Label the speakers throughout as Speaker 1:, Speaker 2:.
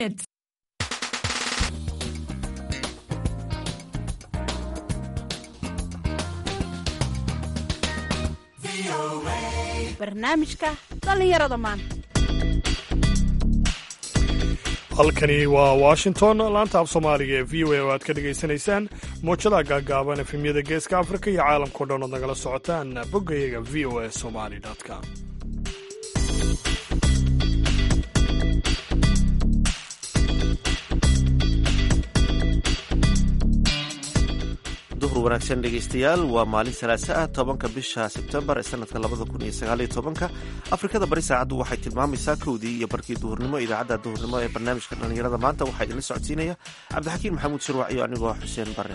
Speaker 1: barnaamijka dhallinyarada maanta
Speaker 2: halkani waa washington laanta af soomaaliga ee v o a oo aad ka dhegaysanaysaan muujadaha gaagaaban efemyada geeska afrika iyo caalamkao dhan ood nagala socotaan boggayaga v o a somali com
Speaker 3: duhur wanaagsan dhegaystayaal waa maalin salaasa ah tobanka bisha sebtembar ee sanadka labada kun iyo sagaaliyo tobanka afrikada bari saacaddu waxay tilmaamaysaa kowdii iyo barkii duhurnimo idaacadda duhurnimo ee barnaamijka dhallinyarada maanta waxaa idinla socodsiinaya cabdixakiin maxamuud shirwac iyo anigoo xuseen bare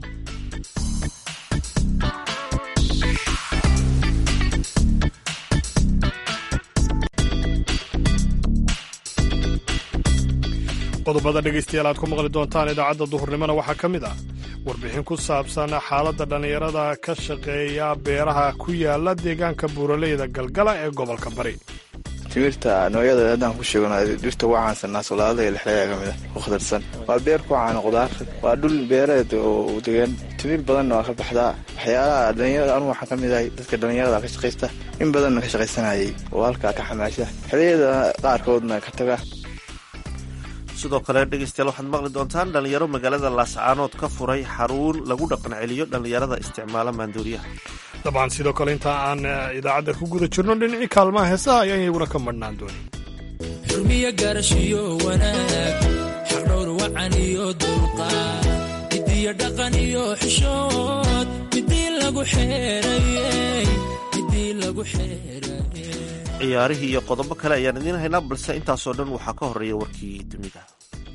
Speaker 2: qodobada dhegaystayaal aad ku maqli doontaan idaacadda duhurnimona waxaa ka mid ah warbixin ku saabsan xaaladda dhallinyarada ka shaqeeya beeraha ku yaala deegaanka buuraleyda galgala ee gobolka bari
Speaker 4: timirta noocyada haddaan ku sheegno dhirta ugu caansanaa solaadada iyo lixleeya ka mid a ku khatarsan waa beer ku caana qudaar waa dhul beereed oo degan timir badanna waa ka baxdaa waxyaalaha dhallinyarada anu waxaan ka mid ahay dadka dhallinyarada ka shaqaysta in badanna ka shaqaysanayay oo halkaa ka xamaasha xiliyada qaarkoodna ka taga
Speaker 3: sidoo kale dhegaystayaal waxaad maqli doontaan dhallinyaro magaalada laascaanood ka furay xaruun lagu dhaqan celiyo dhallinyarada isticmaala maandooriyaha
Speaker 2: dabcan sidoo kale inta aan idaacadda ku guda jirno dhinacii kaalmaha heesaha ayaan iyaguna ka madhnaan doonin
Speaker 5: xurmiyo garashiyo wanaag xaqdhowr wacan iyo dulqaad midiyo dhaqan iyo xishood midii lagu xeerayey midii lagu xeerayey
Speaker 3: ciyaarihii iyo qodobo kale ayaan idiin haynaa balse intaasoo dhan waxaa ka horreeya warkii dunida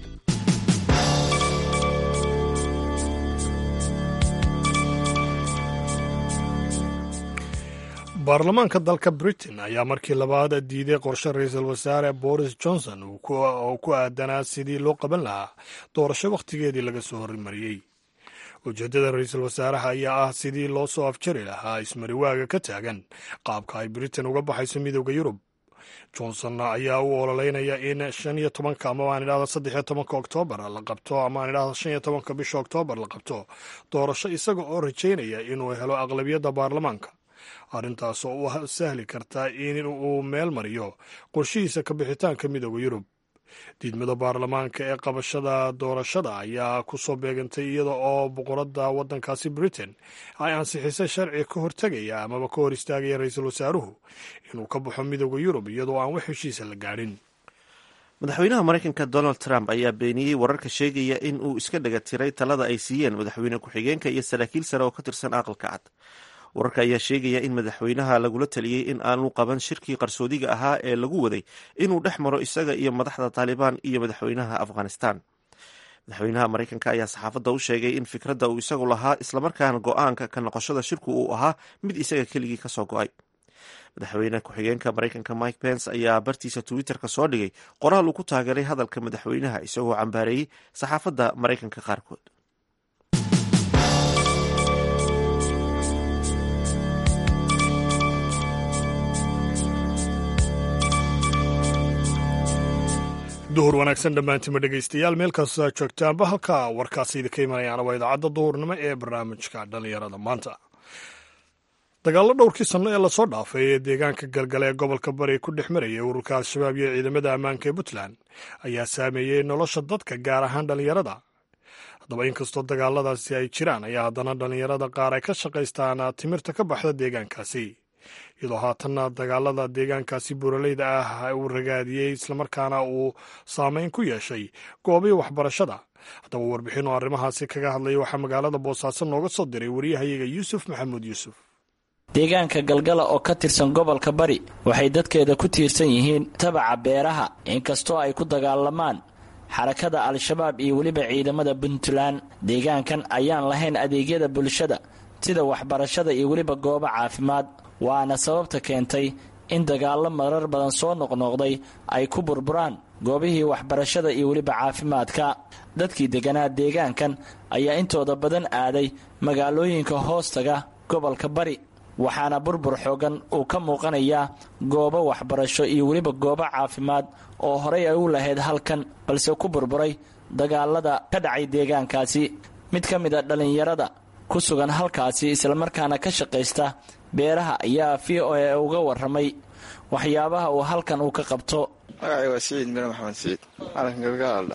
Speaker 2: baarlamaanka dalka britain ayaa markii labaad diiday qorshe ra-iisul wasaare boris johnson oo ku aadanaa sidii loo qaban lahaa doorasho wakhtigeedii laga soo hormariyey ujeeddada ra-iisul wasaaraha ayaa ah sidii loo soo afjari lahaa ismariwaaga ka taagan qaabka ay britain uga baxayso midooda yurub johnson ayaa u ololeynaya in shan iyo tobanka ama aan idhahda saddex iyo tobanka oktoobar la qabto ama aan idhahda shan iyo tobanka bisha oktoobar la qabto doorasho isaga oo rajaynaya inuu helo aqlabiyadda baarlamaanka arrintaas oo u sahli karta in uu meel mariyo qorshihiisa ka bixitaanka midooda yurub diidmada baarlamaanka ee qabashada doorashada ayaa ku soo beegantay iyada oo boqoradda waddankaasi britain ay ansixisay sharci ka hortegaya amaba ka hor istaagaya ra-iisul wasaaruhu inuu ka baxo midooda yurub iyadoo aan wax heshiisa la gaadhin
Speaker 3: madaxweynaha maraykanka donald trump ayaa beeniyey wararka sheegaya in uu iska dhaga tiray talada ay siiyeen madaxweyne ku-xigeenka iyo saraakiil sare oo ka tirsan aqalka cad wararka ayaa sheegaya in madaxweynaha lagula taliyey in aanu qaban shirkii qarsoodiga ahaa ee lagu waday inuu dhex maro isaga iyo madaxda taalibaan iyo madaxweynaha afghanistan madaxweynaha maraykanka ayaa saxaafadda u sheegay in fikradda uu isagu lahaa islamarkaana go-aanka ka noqoshada shirku uu ahaa mid isaga keligii kasoo go-ay madaxweyne ku-xigeenka maraykanka mike pence ayaa bartiisa twitter-ka soo dhigay qoraal uu ku taageeray hadalka madaxweynaha isagoo cambaareeyey saxaafadda maraykanka qaarkood
Speaker 2: duhur wanaagsan dhammaantima dhegaystayaal meel kastoo aad joogtaanba halka warkaasi idinka imanayaana waa idaacadda duhurnimo ee barnaamijka dhallinyarada maanta dagaallo dhowrkii sanno ee lasoo dhaafay ee deegaanka galgale ee gobolka bari ku dhex marayay ururka al-shabaab iyo ciidamada ammaanka ee puntland ayaa saameeyey nolosha dadka gaar ahaan dhallinyarada haddaba inkastoo dagaaladaasi ay jiraan ayaa haddana dhallinyarada qaar ay ka shaqaystaan timirta ka baxda deegaankaasi iyadoo haatanna dagaalada deegaankaasi buuraleyda ah uu ragaadiyey islamarkaana uu saameyn ku yeeshay goobii waxbarashada haddaba warbixin oo arrimahaasi kaga hadlaya waxaa magaalada boosaaso nooga soo diray wariyahayaga yuusuf maxamuud yuusuf
Speaker 6: deegaanka galgala oo ka tirsan gobolka bari waxay dadkeeda ku tiirsan yihiin tabaca beeraha inkastoo ay ku dagaalamaan xarakada al-shabaab iyo weliba ciidamada puntland deegaankan ayaan lahayn adeegyada bulshada sida waxbarashada iyo weliba goobo caafimaad waana sababta keentay in dagaallo marar badan soo noqnoqday ay ku burburaan goobihii waxbarashada iyo weliba caafimaadka dadkii degganaa deegaankan ayaa intooda badan aaday magaalooyinka hoostaga gobolka bari waxaana burbur xoogan uu ka muuqanayaa goobo waxbarasho iyo weliba goobo caafimaad oo horey ay u lahayd halkan balse ku burburay dagaalada ka dhacay deegaankaasi mid ka mid a dhallinyarada ku sugan halkaasi islamarkaana ka shaqaysta beeraha ayaa v o a uga waramay waxyaabaha uu halkan uu ka qabto
Speaker 4: magacay waa siciid mire maxamed siciid maalinkan galgaaldha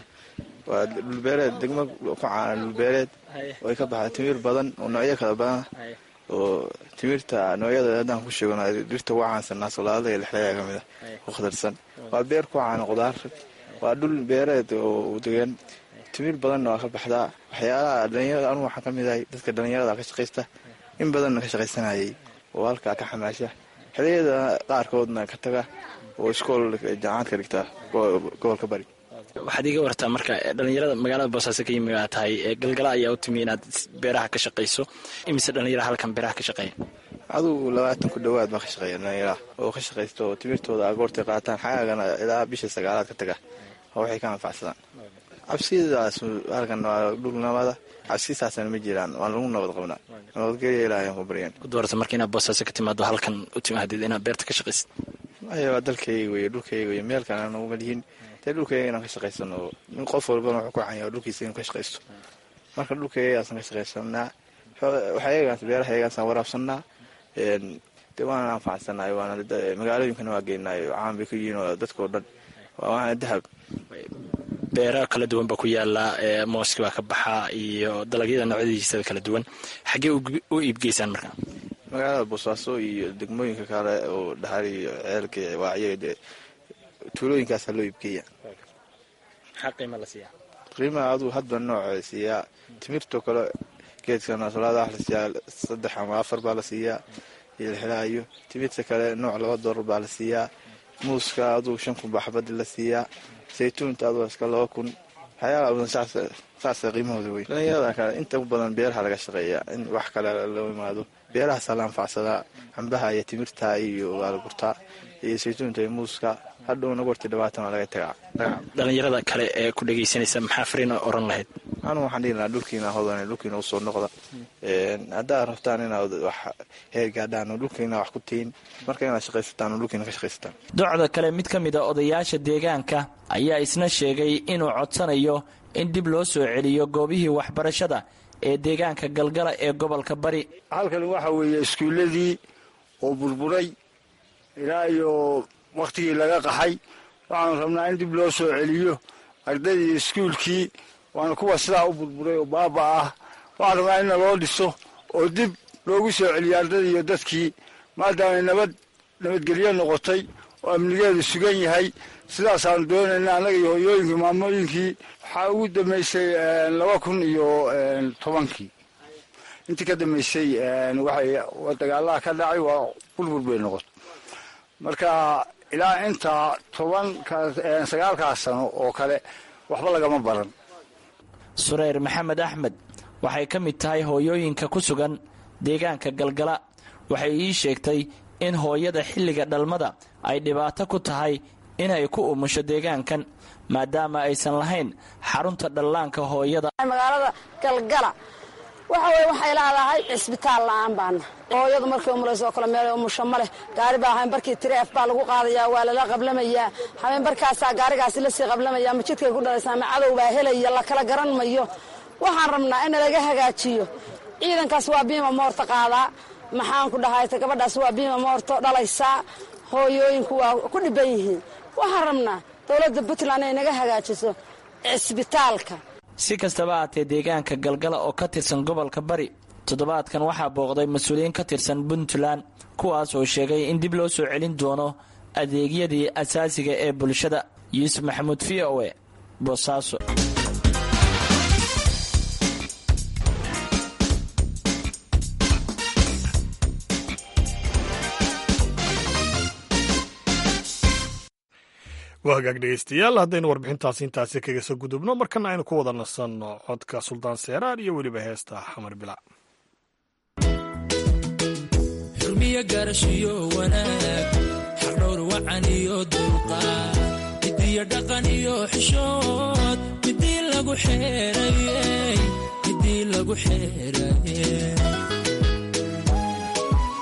Speaker 4: waa dhulbeereed degmo ku caana dhulbeereed oo ay ka baxda timiir badan oo noocyo kala badan oo timirta noocyada haddaan ku sheegno dhirta ugu caansan naasolaadada iyo lexleeya ka mid a ku khatarsan waa beer ku caana qudaar waa dhul beereed oo degan timiir badanna waa ka baxdaa waxyaalaha dhalinyarada anugu waxaan ka mid ahay dadka dhalinyarada ka shaqaysta in badanna ka shaqaysanayay oo halkaa ka xamaasha xiliyada qaarkoodna ka taga oo iskool jaamacad ka dhigta gobolka bari
Speaker 6: waxaad iga wartaa marka dhalinyarada magaalada boosaaso ka yimi baa tahay galgala ayaa u timi inaad beeraha ka shaqayso imise dhalinyara halkan beeraha ka shaqeeya
Speaker 4: adugu labaatan ku dhowaad baa ka shaqeeya dhalinyaraha oo ka shaqaysta oo timirtooda agoortay qaataan xagaagana ilaa bisha sagaalaad ka taga oo waxay ka anfacsadaan cabsidaas halkan waa dhulnamada cabsisaasna ma jiraan waan lagu nabad qabnaa nabadgelya ilaahay ku baryan
Speaker 6: ku doorata marka inaad boosaaso ka timaado halkan u timaadid inaad beerta ka shaqaysid
Speaker 4: maya waa dalkayga wey dhulkayga wey meel kale aan uguma lihin dee dhulkayga inaan ka shaqaysano in qof walbana wuxuu ku canya dhulkiisa inuu ka shaqaysto marka dhulkaygaasaan ka shaqaysanaa waxayagaas beeraha yagaasaan waraabsanaa dee waana anfacsanahay waana magaalooyinkana waa geenaay caan bay ku yihiin oo dadkao dhan waana dahab
Speaker 6: beero kala duwan baa ku yaala mooski baa ka baxaa iyo dalagyada noocyadiisa kala duwan xaggee u iibgeysaan marka
Speaker 4: magaalada boosaaso iyo degmooyinka kale oo dhahar iyo ceelka waacyo dee tuulooyinkaasaa loo iibgeeya
Speaker 6: maxaa qiima la siiyaa
Speaker 4: qiimaha aduu hadba nooca siiyaa timirtoo kale geedka naasolaada wax la siiyaa saddex ama afar baa la siiyaa iyo lixilaayo timirta kale nooc laba doolar baa la siiyaa muuska aduu shan kun baa xabadi la siiyaa saytuunta aduu iska laba kun waxyaala badan saasa qiimahooda wey dhalinyarada kale inta u badan beeraha laga shaqeeya in wax kale loo imaado beerahaasaa la anfacsadaa cambaha iyo timirta iyo waa la gurtaa iyo saytuunta iyo muuska hadhowna gorti dhabaatan waa laga tagaa
Speaker 6: dhalinyarada kale ee ku dhegaysanaysa maxaa fariina oran lahayd
Speaker 4: anugu waxaan dhihi lahaa dhulkiina hodan dhulkiina usoo noqda haddaad rabtaan inaad wax heer gaadhaan oo dhulkiina wax ku tihin marka inaad shaqaysataan oo dhulkiina ka shaqaysataan
Speaker 6: docda kale mid ka mid a odayaasha deegaanka ayaa isna sheegay inuu codsanayo in dib loo soo celiyo goobihii waxbarashada ee deegaanka galgala ee gobolka bari
Speaker 7: halkan waxa weeye iskuulladii oo burburay ilaa iyo wakhtigii laga qaxay waxaanu rabnaa in dib loo soo celiyo ardaydii iskuulkii waana kuwa sidaa u burburay oo baaba ah waxaan rabnaa in naloo dhiso oo dib loogu soo celiyo ardaydii iyo dadkii maadaamay nabad nabadgelyo noqotay oo amnigeedu sugan yahay sidaasaanu doonayna annaga iyo hoyooyinkii maamooyinkii waxaa ugu dambaysay laba kun iyo tobankii intii ka dambaysay waxay dagaalaha ka dhacay waa burbur bay noqotay marka ilaa intaa toban sagaalkaas sano oo kale waxba lagama baran
Speaker 6: sureyr maxamed axmed waxay ka mid tahay hooyooyinka ku sugan deegaanka galgala waxay ii sheegtay in hooyada xilliga dhalmada ay dhibaato ku tahay inay ku umusho deegaankan maadaama aysan lahayn xarunta dhallaanka hooyada
Speaker 8: magaalada galgala waxa weye waxay leedahay cisbitaal la-aan baana hooyadu markay umulayso oo kale meel umusho ma leh gaari baa habeenbarkii tireef baa lagu qaadayaa waa lala qablamayaa habeenbarkaasaa gaarigaasi lasii qablamaya ma jidkay ku dhalaysaa ma cadow baa helaya la kala garan mayo waxaan rabnaa in laga hagaajiyo ciidankaas waa biima moorta qaadaa maxaan ku dhahayta gabadhaas waa biima moorto dhalaysaa hooyooyinku waa ku dhiban yihiin waxaan rabnaa dowladda puntland ay naga hagaajiso cisbitaalka
Speaker 6: si kastaba aatee deegaanka galgala oo ka tirsan gobolka bari toddobaadkan waxaa booqday mas-uuliyiin ka tirsan puntland kuwaas oo sheegay in dib loo soo celin doono adeegyadii asaasiga ee bulshada yuusuf maxamuud v o e boosaaso
Speaker 2: waa hagaag dhegeystayaal haddaynu warbixintaasi intaasi kaga soo gudubno markana aynu ku wada nasanno codka suldaan seeraar iyo weliba heesta xamar bilac
Speaker 5: xurmiyo gaarashiyo wanaag xaqdhowr wacan iyo dulqaad midiyo dhaqan iyo xishood midii lagu xeerayey midii lagu xeeraye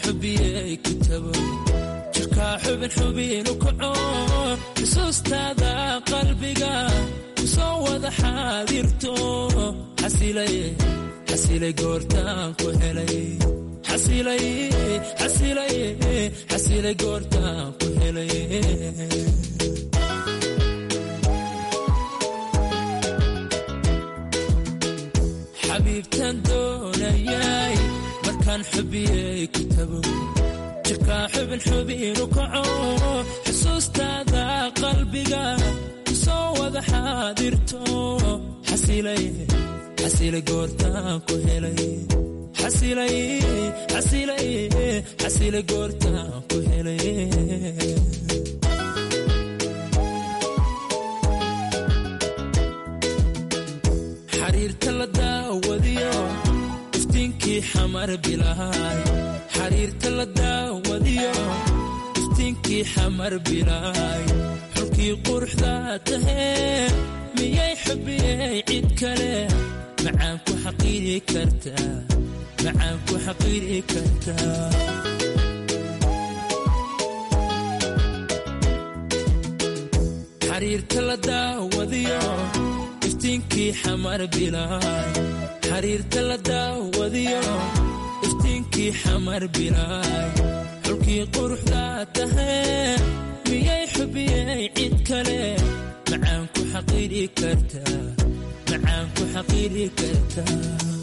Speaker 5: xubiyey ku tago jirkaa xubin xubinu kaco xusuustaada qalbiga kusoo wada xaadirto xasilay xasilay goortaan ku helay xasilay xasilay xasilay goortaan ku helay xabiibtan doonayay markaan xubiyey ku tago jirkaa xubin xubinu kaco xusuustaada qalbiga kusoo wada xaadirto xasilay xasilay goortaan ku helay xasilay xasilay xasilay goortaan ku helay xariirta la daawadiyo iftiinkii xamar bilaay xariirta la daawadiyo iftiinkii xamar bilaay xulkii quruxda tahee miyay xubiyey cid kale macaan ku xaqiiri kartaa macaan ku xaqiiri kartaa xariirta la daawadiyo iftiinkii xamar bilaay xariirta la daawadiyo iftiinkii xamar bilaay xulkii quruxda tahee miyay xubiyey cid kale macaan ku xaqiiri kartaa macaan ku xaqiiri kartaa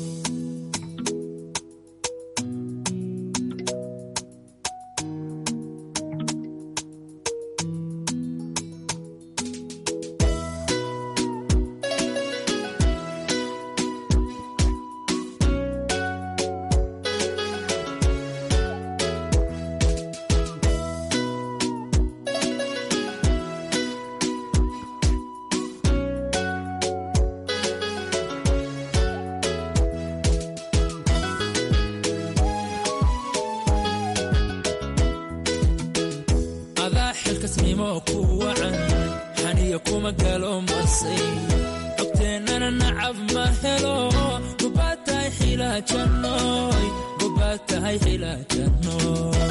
Speaker 5: adaa xilkasnimo ku wacan xaniya kuma galo masay cogteennana nacab ma helo gobaad tahay xilaajanooy gobaad tahay xilaajanooy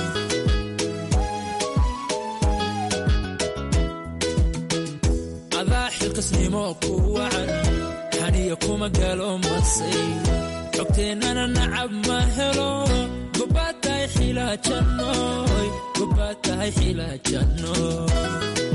Speaker 5: adaa xilkasnimo ku wacan xaniya kuma galo masay cogteennana nacab ma helo gobaad tahay xilaajanooy gobaad tahay xilaajanooy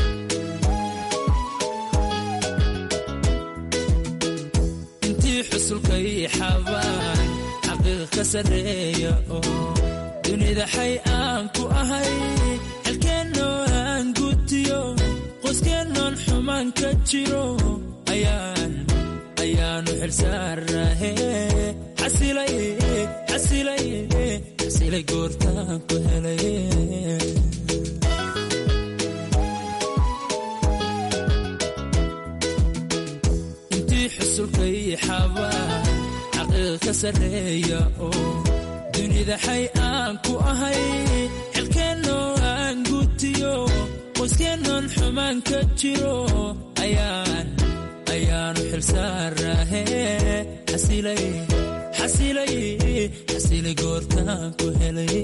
Speaker 5: intii xusulkay xabaan xaqiiq ka sarreeya oo dunida xay aan ku ahay xelkeennoo aan gutiyo qoyskeenoon xumaan ka jiro ayaan ayaanu xilsaarahe xasilay xasilay xasilay goortaan ku helay intii xusulkay xabaan xaqiiq ka sarreeya oo dunida xay aan ku ahay xilkeennoo aan gutiyo qoyskeenoon xumaan ka jiro ayaan ayaanu xilsaarahe xasilay xasilay xasilay goortaan ku helay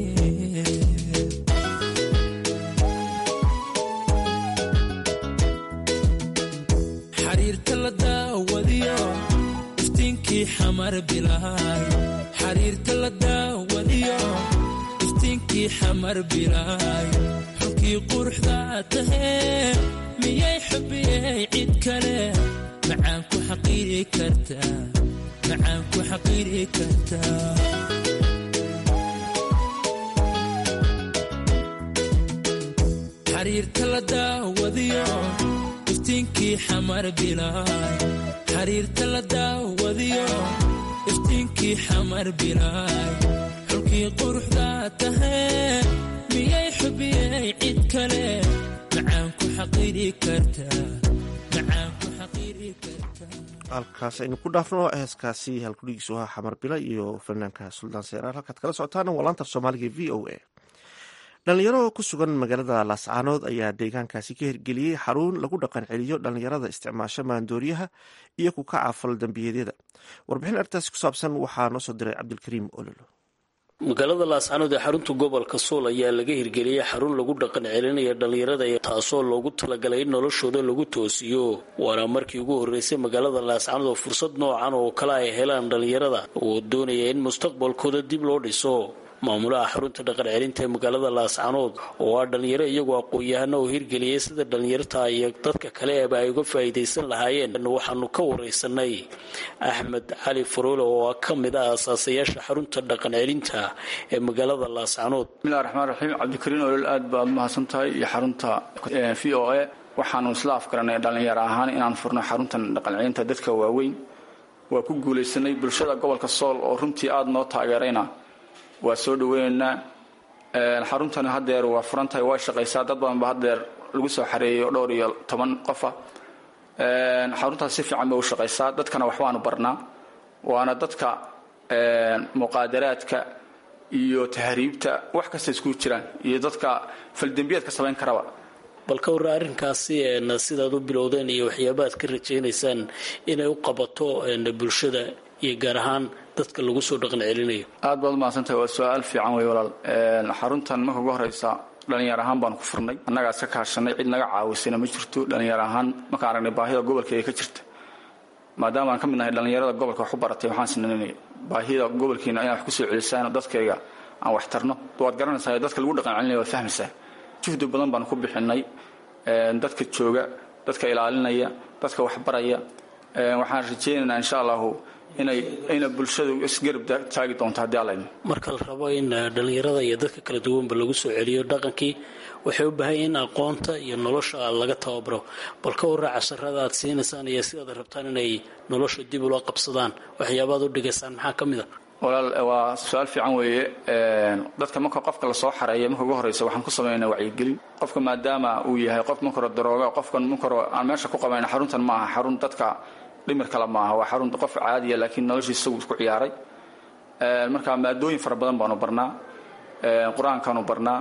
Speaker 5: xariirta la daawadiyo iftiinkii xamar bilaay xariirta la daawadiyo iftiinkii xamar bilaay xulkii quruxda tahee miyay xubiyey cid kale macaan ku xaqiiri kartaa macaan ku xaqiiri kartaa xariirta la daawadiyo iftiinkii xamar bilaay xariirta la daawadiyo iftiinkii xamar bilaay xulkii quruxda tahee miyay xubiyey cid kale macaan ku xaqiiri kartaa macaan ku xaqiiri kartaa
Speaker 3: halkaas aynu ku dhaafno heeskaasi halkudhigiisu ahaa xamar bila iyo fanaanka suldaan seeraar halkaad kala socotaan waa laanta soomaaliga v o a dhalinyaro ku sugan magaalada laascaanood ayaa deegaankaasi ka hirgeliyey xarun lagu dhaqan celiyo dhalinyarada isticmaasho maandooriyaha iyo ku kaca fal dambiyeedyada warbixin arrintaasi ku saabsan waxaa noo soo diray cabdilkariim ololo
Speaker 9: magaalada laascanood ee xarunta gobolka sool ayaa laga hirgeliyey xarun lagu dhaqan celinaya dhallinyarada taasoo loogu talagalay in noloshooda lagu toosiyo waana markii ugu horreysay magaalada laascanood oo fursad noocan oo kale ay helaan dhallinyarada oo doonaya in mustaqbalkooda dib loo dhiso maamulaha xarunta dhaqan celinta ee magaalada laascanood oo ah dhallinyaro iyagoo aqoon-yahana oo hirgeliyay sida dhallinyarta iyo dadka kale eeba ay uga faa'iidaysan lahaayeen waxaanu ka wareysanay axmed cali faroole oo ka mid ah asaasayaasha xarunta dhaqan celinta ee magaalada laascanood
Speaker 10: bismillahi raxmaan raxiim cabdikariin olol aad baad mahadsan tahay iyo xarunta v o a waxaanu isla afgaranay dhallinyaro ahaan inaan furno xaruntan dhaqan celinta dadka waaweyn waa ku guulaysanay bulshada gobolka sool oo runtii aada noo taageerayna waa soo dhaweynaynaa xaruntani hadeer waa furan tahay waa shaqaysaa dad badan ba hadeer lagu soo xareeyo dhowr iyo toban qofa xaruntaas si fiican bay u shaqaysaa dadkana waxbaanu barnaa waana dadka muqaadaraadka iyo tahriibta wax kasta isku jiraan iyo dadka faldembiyaadka samayn karaba
Speaker 9: bal ka warra arrinkaasi sidaad u bilowdeen iyo waxyaabaad ka rajaynaysaan inay u qabato bulshada iyo gaar ahaan dadka lagu soo dhaqan celinayo
Speaker 10: aad baad umahadsantahay waa su-aal fiican wey walaal xaruntan marka ugu horeysa dhalinyar ahaan baanu ku furnay annagaa iska kaashanay cid naga caawisayna ma jirto dhalinyar ahaan markaan aragnay baahida gobolka ee ka jirta maadaama aan ka mid nahay dhalinyarada gobolka wax ku baratay waxaan sinanay baahida gobolkiina inaan wax kusoo celisaan dadkayga aan wax tarno waad garanaysaa dadka lagu dhaqan celinaya waad fahmaysaa juhdi badan baanu ku bixinay dadka jooga dadka ilaalinaya dadka waxbaraya waxaan rajaynaynaa insha allahu inay ina bulshadu isgarab taagi doonto haddii alla idmo
Speaker 9: marka la rabo in dhallinyarada iyo dadka kala duwanba lagu soo celiyo dhaqankii waxay u baahan in aqoonta iyo nolosha laga tababaro bal ka warra casharada aad siinaysaan iyo sidaad rabtaan inay nolosha dib ula qabsadaan waxyaabaad u dhigaysaan maxaa ka mid a
Speaker 10: walaal waa su-aal fiican weeye dadka marka qofka lasoo xareeya marka ugu horeysa waxaan ku samaynaa wacyigelin qofka maadaama uu yahay qof markore darooga qofkan markore aan meesha ku qabayna xaruntan ma aha xarun dadka dhimir kale maaha waa xarun qof caadiya laakiin noloshiisa isagu isku ciyaaray marka maadooyin fara badan baanu barnaa qur-aankaanu barnaa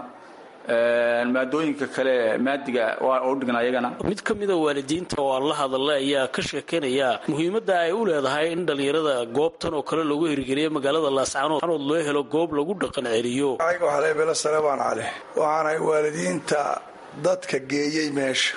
Speaker 10: maadooyinka kale maadiga waa u dhignaa iyagana
Speaker 9: mid ka mida waalidiinta oo aan la hadalay ayaa ka sheekeynaya muhiimadda ay u leedahay in dhallinyarada goobtan oo kale lagu hirgeliyo magaalada laascanood loo helo goob lagu dhaqan celiyo
Speaker 11: aniga waxaa leebela salebaan cali waxaanahay waalidiinta dadka geeyey meesha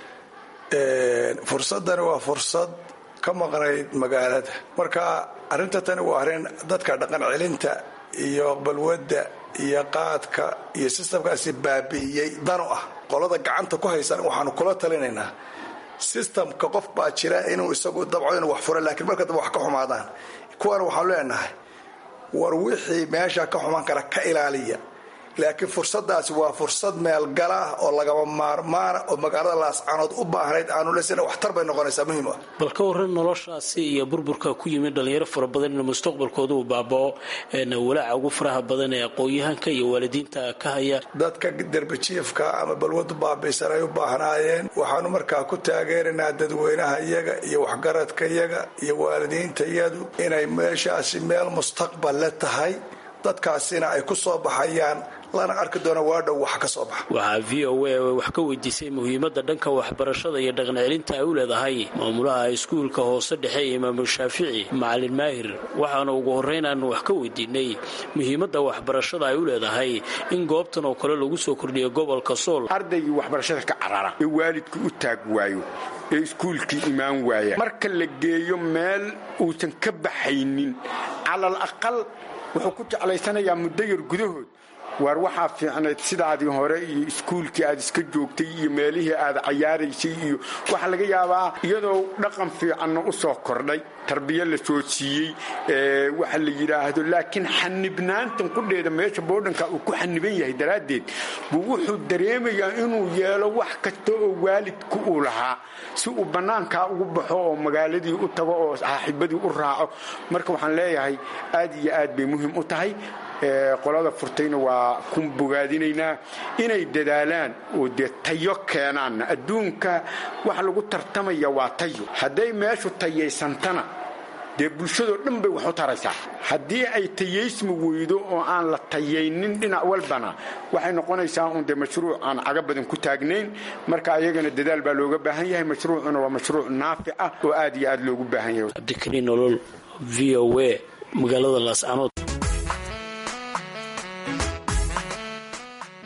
Speaker 11: fursadani waa fursad ka maqnayd magaalada marka arrinta tani waa arrin dadka dhaqan celinta iyo balwadda iyo qaadka iyo sistamkaasi baabi'iyey danu ah qolada gacanta ku haysan waxaanu kula talinaynaa sistamka qof baa jira inuu isagu dabco inuu wax fura laakiin marka dambe wax ka xumaadaan kuwana waxaanu leenahay war wixii meesha ka xumaan kara ka ilaaliya laakiin fursadaasi waa fursad meelgala ah oo lagama maarmaana oo magaalada laascanood u baahnayd aanu lesina waxtar bay noqonaysaa muhiim ah
Speaker 9: bal ka warran noloshaasi iyo burburka ku yimid dhalinyaro fara badan in mustaqbalkooda uu baabao walaaca ugu faraha badan ee aqoon-yahanka iyo waalidiinta ka haya
Speaker 11: dadka derbijiifka ama balwadu baabaysan ay u baahnaayeen waxaanu markaa ku taageeraynaa dadweynaha iyaga iyo waxgaradka iyaga iyo waalidiinta iyadu inay meeshaasi meel mustaqbal le tahay dadkaasina ay ku soo baxayaan lana arki doona waadhow wax ka soo baxa
Speaker 9: waxaa v o a wax ka weydiisay muhiimadda dhanka waxbarashada iyo dhaqan celinta ay u leedahay maamulaha iskuulka hoose dhexe ee imaamu shaafici macalin maahir waxaana ugu horreyn aanu wax ka weydiinay muhiimadda waxbarashada ay u leedahay in goobtan oo kale lagu soo kordhiyo gobolka sool
Speaker 12: ardaygii waxbarashada ka carara ee waalidku u taag waayo ee iskuulkii imaan waaya marka la geeyo meel uusan ka baxaynin calal aqal wuxuu ku jeclaysanayaa muddo yar gudahood waar waxaa fiicnayd sidaadii hore iyo iskuulkii aad iska joogtay iyo meelihii aad cayaaraysay iyo waxaa laga yaabaa iyadoo dhaqan fiicanna u soo kordhay tarbiya la soo siiyey waxa la yidhaahdo laakiin xanibnaantan qudheeda meesha boodhanka uu ku xaniban yahay daraaddeed buu wuxuu dareemayaa inuu yeelo wax kasta oo waalidku uu lahaa si uu bannaankaa ugu baxo oo magaaladii u tago oo saaxiibadii u raaco marka waxaan leeyahay aad iyo aad bay muhiim u tahay qolada furtayna waa ku bogaadinaynaa inay dadaalaan oo dee tayo keenaan adduunka waxa lagu tartamaya waa tayo hadday meeshu tayaysantana dee bulshadoo dhan bay wax u taraysaa haddii ay tayaysmi weydo oo aan la tayaynin dhinac walbana waxay noqonaysaa un dee mashruuc aan caga badan ku taagnayn marka ayagana dadaal baa looga baahan yahay mashruucuna waa mashruuc naafic ah oo aad iyo aad loogu baahan yahay
Speaker 9: cabdikariin nolol v o a magaalada laascanood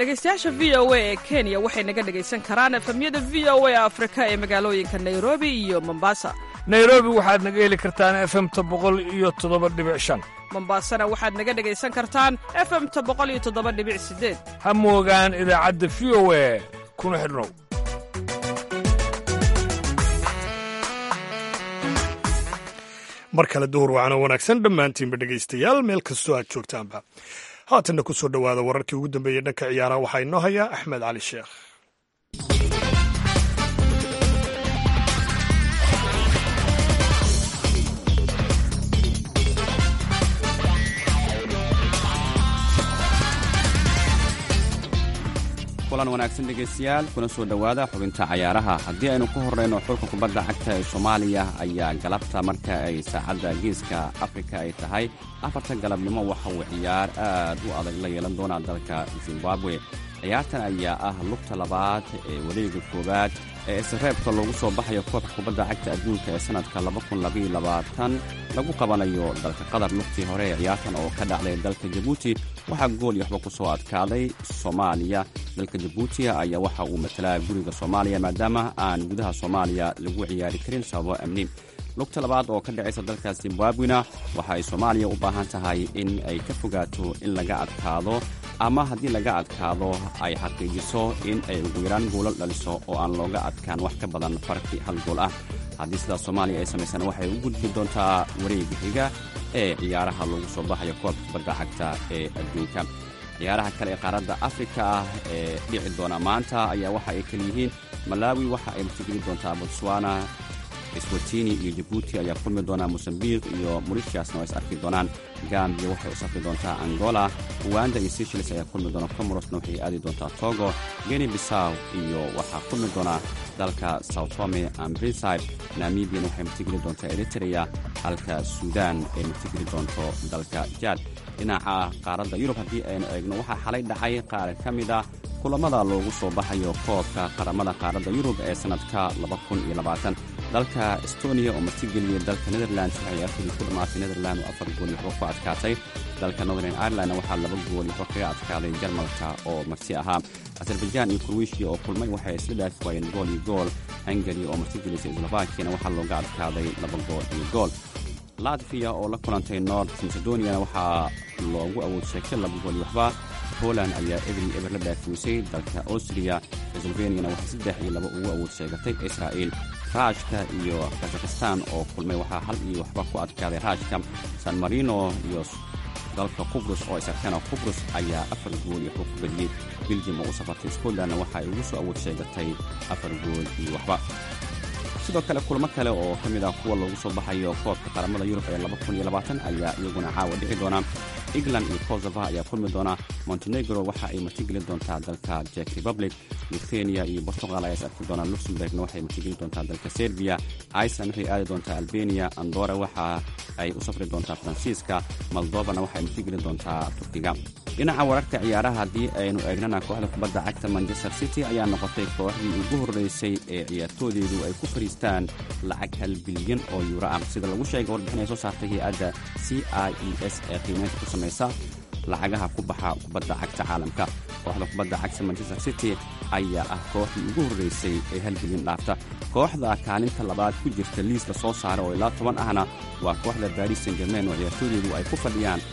Speaker 13: dhegaystayaasha v o a ee kenya waxay naga dhegaysan karaan efemyada v o a afrika ee magaalooyinka nairobi iyo mombasa
Speaker 14: nairobi waxaad naga heli kartaan efemta boqol iyo toddoba dhibic shan
Speaker 13: mombasana waxaad naga dhegaysan kartaan efemta boqol iyo toddoba dhibic sideed
Speaker 14: ha moogaan idaacadda v o a kuna xidhnow
Speaker 2: mar kale duhur wacano wanaagsan dhammaantiinba dhegaystayaal meel kastoo aad joogtaanba haatanna ku soo dhowaada wararkii ugu dambeeyey dhanka ciyaaraha waxaa inoo hayaa axmed cali sheekh
Speaker 15: kulan wanaagsan dhegaystayaal kuna soo dhowaada xubinta cayaaraha haddii aynu ku horrayno xulka kubadda cagta ee soomaaliya ayaa galabta marka ay saacadda geeska afrika ay tahay afarta galabnimo waxa uu ciyaar aad u adag la yeelan doonaa dalka zimbabwe ciyaartan ayaa ah lugta labaad ee wareega koowaad ee isreebka loogu soo baxayo koobka kubadda cagta adduunka ee sannadka lagu qabanayo dalka qatar lugtii hore ee ciyaartan oo ka dhacday dalka jabuuti waxaa gool iyo waxba ku soo adkaaday soomaaliya dalka jabuuti ayaa waxa uu matalaa guriga soomaaliya maadaama aan gudaha soomaaliya lagu ciyaari karin sababo amni lugta labaad oo ka dhacaysa dalka zimbabwena waxa ay soomaaliya u baahan tahay in ay ka fogaato in laga adkaado ama haddii laga adkaado ay xaqiijiso in ay ugu yaraan goolal dhaliso oo aan looga adkaan wax ka badan farki hal gool ah haddii sidaas soomaaliya ay samaysana waxay u gudbi doontaa wareega xiga ee ciyaaraha loogu soo baxayo koobka kubadda cagta ee adduunka ciyaaraha kale ee qaaradda afrika ah ee dhici doona maanta ayaa waxa ay kala yihiin malaawi waxa ay martigeli doontaa botswana swatini iyo jabuuti ayaa kulmi doonaa mosambiq iyo moritiasna waa is arki doonaan gambiya waxay u safri doontaa angola uganda iyo seychelles ayaa kulmi doona comorosna waxay aadi doontaa togo geni bisaw iyo waxaa kulmi doonaa dalka soutome and brinside namibian waxay martigeli doontaa eritrea halka suudan ay martigeli doonto dalka jad dhinaca qaaradda yurub haddii aynu eegno waxaa xalay dhacay qaar ka mid ah kulammada loogu soo baxayo koobka qaramada qaaradda yurub ee sannadka dalka estoniya oo martigeliyey dalka netherlands waxay ciyaartoodii ku dhammaatay netherland oo afar gool iyo waxba ku adkaatay dalka northern irelandna waxaa laba gool iyo waxba kaga adkaaday jarmalka oo marti ahaa azerbaijan iyo krowishiya oo kulmay waxay isla dhaafi waayeen gool iyo gool hungari oo martigelisay slovakiyana waxaa looga adkaaday laba gool iyo gool latviya oo la kulantay north macedoniana waxaa loogu awood sheegtay laba gool iyo waxba poland ayaa eber iyo eber la dhaafiwisay dalka austria sloveniana waxay saddex iyo laba ugu awood sheegatay israa'iil raashka iyo kazakhistan oo kulmay waxaa hal iyo waxba ku adkaaday raashka san marino iyo dalka qubrus oo isarkana qubrus ayaa afar gool iyo waxba ku badiyey belgium oo u safartay scotlandna waxa ay ugu soo awood sheegatay afar gool iyo waxba sidoo kale kulamo kale oo ka mid ah kuwa loogu soo baxayo koobka qaramada yurub ee ayaa iyaguna caawa dhici doona england iyo kosova ayaa kulmi doona montenegro waxa ay martigeli doontaa dalka jek republic luthenia iyo portugal ayaa is arki doonaa luxemburgna waxay martigeli doontaa dalka serbiya iceland waxay aadi doontaa albania andora waxa ay u safri doontaa faransiiska moldovana waxay martigeli doontaa turkiga dhinaca wararka ciyaaraha haddii aynu eegnana kooxda kubadda cagta manchester city ayaa noqotay kooxdii ugu horreysay ee ciyaartoodeedu ay ku fariistaan lacag hal bilyan oo yuuro ah sida lagu sheegay warbixin ay soo saartay hay-adda c i e s ee qiimeynta ku samaysa lacagaha ku baxa kubadda cagta caalamka kooxda kubadda cagta manchester city ayaa ah kooxdii ugu horreysay ee hal bilyan dhaafta kooxda kaalinta labaad ku jirta liiska soo saara oo ilaa toban ahna waa kooxda baris san germain oo ciyaartoodeedu ay ku fadhiyaan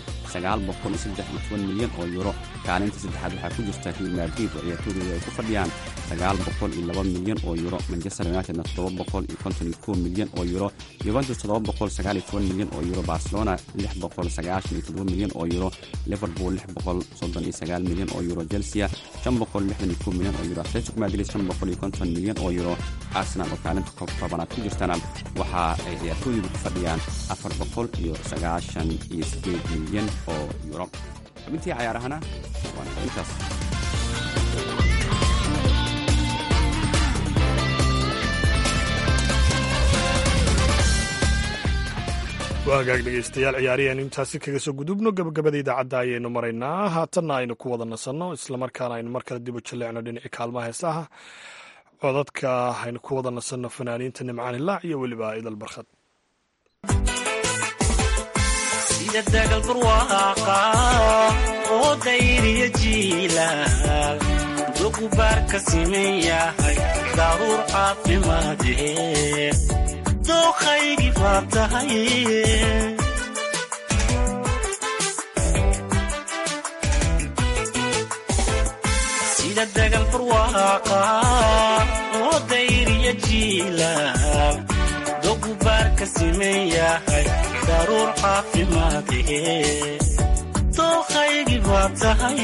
Speaker 15: milyan oo yuuro kaalinta saddexaad waxaa ku jirta real madrid oo ciyaartoodeedu ay ku fadhiyaan milyan oo yuuro manchester unitedna milyan oo yuuro yuventus milyan oo yuuro barcelona milyan oo yuuro liverpool milyan oo yuuro chelsea milyan oo yuuro atletico madrid milyan oo yuuro arsenal oo kaalinta tobanaad ku jirtana waxa ay ciyaartoodeedu ku fadhiyaan milyan oo yuuro xubintii cayaarahana waana intaas
Speaker 2: waagaag dhegaystayaal ciyaariyaen intaasi kaga soo gudubno gabagabada idaacadda ayaynu maraynaa haatanna aynu ku wada nasanno islamarkaana aynu mar kale dib u jalleecno dhinacii kaalmaha heesaha codadka aynu ku wada nasanno fanaaniinta nimcaan hilaac iyo weliba idal barkhad
Speaker 16: sida dagal barwaaqa oo dayriya jiilaal dugubaar ka siman yahay daruur caafimaadee dooqaygii baa tahay sida dagal barwaaqa oo dayriya jiilaal dogubaar ka siman yahay daruur caafimaadee dooqaygii baa tahay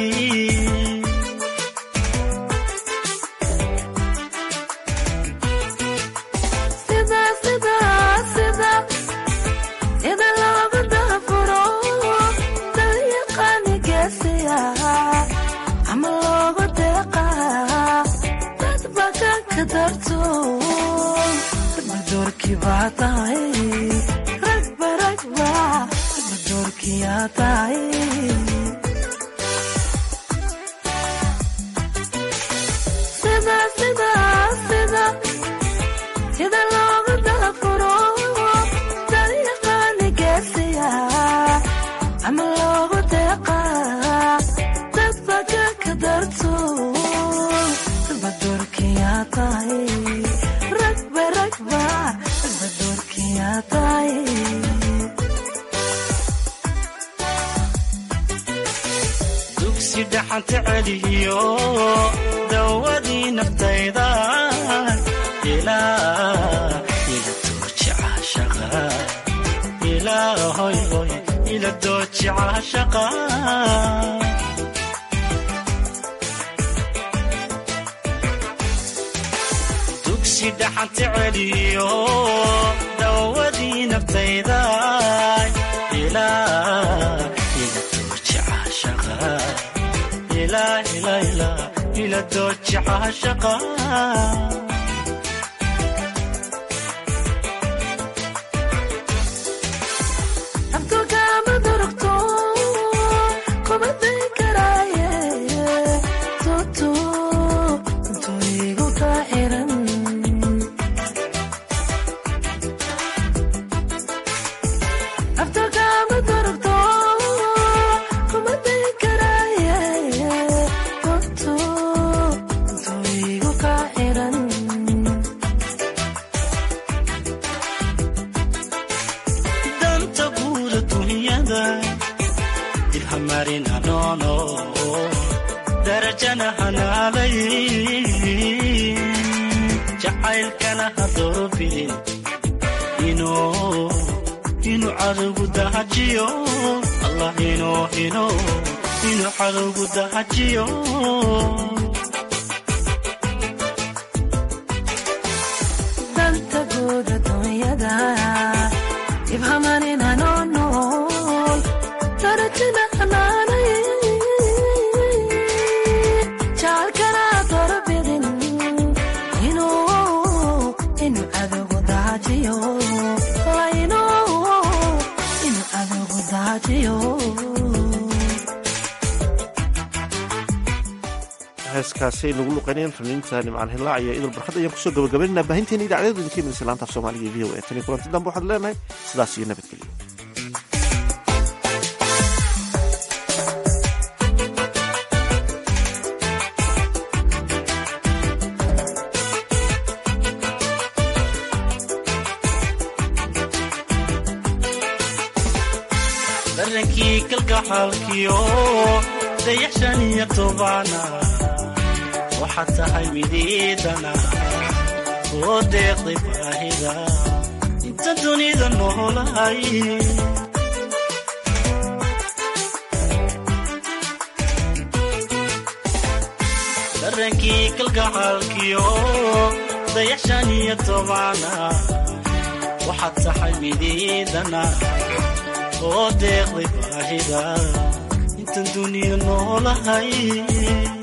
Speaker 16: dugsi dhaxanta celiyo dawadii naftayda ila dooji caashaqa dugsi dhaxanta celiyo dawadii naftayda ila dooji caashaqa danta guuda dunyada dirhamarin hanoono darajana hanaalay jacaylkana ha doorobidin inuu inuu cadowgu dahajiyo allah inuu inuu inuu cadowgu dahajiyo
Speaker 17: danta guuda dunyada ibhamanin hanoonol darajana hanaanay jaalkana dorbidin inuu inuu cadowgu daajiyo inuu inuu cadowgu daajiyo
Speaker 3: heeskaasi aynu ugu luqeynayaan faniinta nimcaan hilaac iyo idul barkad ayaan kusoo gabagabaynana baahinteena idaacadadu idinka imanaysa laanta af soomaaliga v o e tan iyo kulanti dambe waxaad leenahay sidaas iyo nabadgelyo
Speaker 16: darankii kalgacaalkiyo dayaxshan iyo tobaana waxaad tahay midiidana oo deeqday baahida inta dunida noolahay darankii kalgacaalkiyo dayaxshan iyo tobaana waxaad tahay midiidana oo deeqday baahida intan duniya noolahay